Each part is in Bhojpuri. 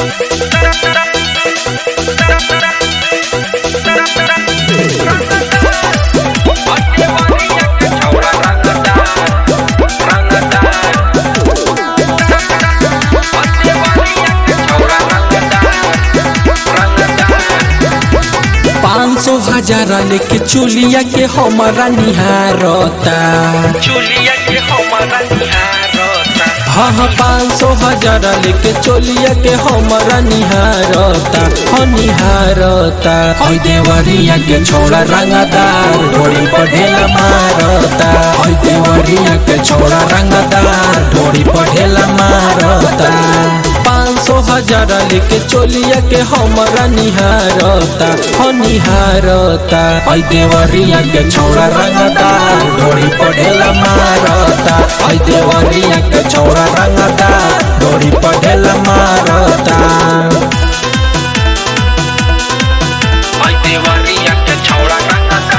पाँच सौ हजार लेके चुलिया के हमारा निहारता चुलिया के हमारा निहारता हाँ हाँ पाँच सौ हजार लेके चोलिया के हमारा निहारता हो निहारता हई देवरिया के छोड़ा रंगदार ढोड़ी पर ढेला मारता हई देवरिया के छोड़ा रंगदार ढोड़ी पर ढेला मारता पाँच सौ हजार लेके चोलिया के हमारा निहारता हो निहारता हई देवरिया के छोड़ा रंगदार ढोड़ी पर ढेला मारता हई देवरिया के छोड़ा रंगदार ढोड़ी पर ढेला मारता आई देवरिया के छौड़ा रंगता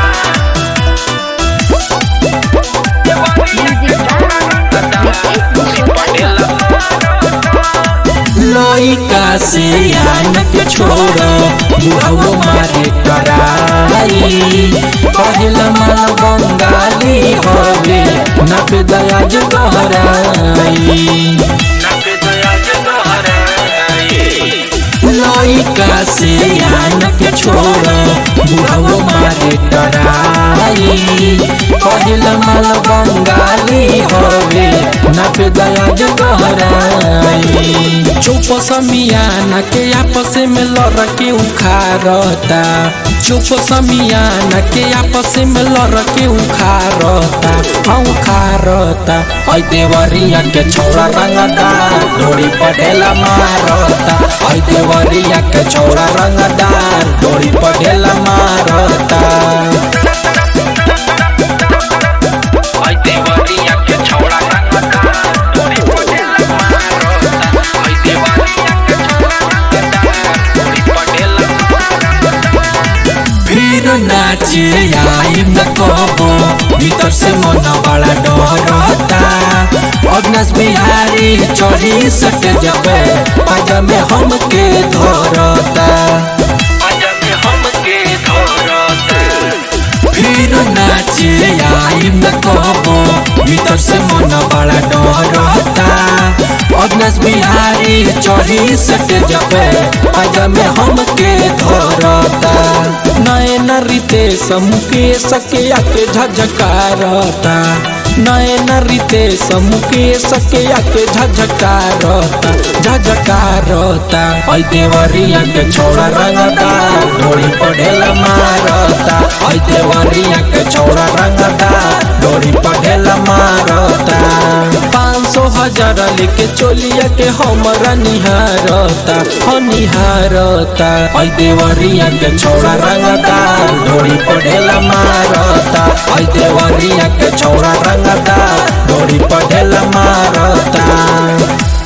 लइका से आन के छोड़ बुढ़ाओ मारे कराई पहला माल बंगाली हवे न पे दयाज गहराई नाचे दया जे दोहराई लइका से आन के छोड़ बुढ़ाओ मारे कराई पहला माल बंगाली हवे न पे दयाज गहराई चुप समियाना के आपस में लड़ के उखारता चुप समियाना के आपस में लड़ के उखारता हाँ उखारता ऐ देवरिया के छोड़ा रंगदार डोरी पटेला मारता ऐ देवरिया के छोड़ा रंगदार डोरी पटेला मारता आई देवरिया के छौड़ा रंगता डोरी पटेला मारता आई देवरिया के छौड़ा रंगता डोरी पटेला फिर नाचे आई न कबो भीतर से मन बड़ा डरता अग्नस बिहारी चढ़ी सट जबे पाजा में हमके धरता आजा के हमके धरता फिर नाचे आई न कबो भीतर से मन बड़ा डरता अग्नस बिहारी चढ़ी सट जबे पाजा में हमके धरता नयन रितेश मुकेश के आके झझकारता नयन रितेश मुकेश के आके झझकारता झझकारता ऐ देवरिया के छोड़ा रंगता डोरी पढ़ेला मारता ऐ देवरिया के छोड़ा रंगता डोरी पढ़ेला मारता पाँच सौ हजार लेके चोलिया के हमारा निहारता हो निहारता ऐ देवरिया के छोड़ा रंगता डोरी पढ़ेला मारता ऐ देवरिया के छोड़ा रंगता डोरी पढ़ेला मारता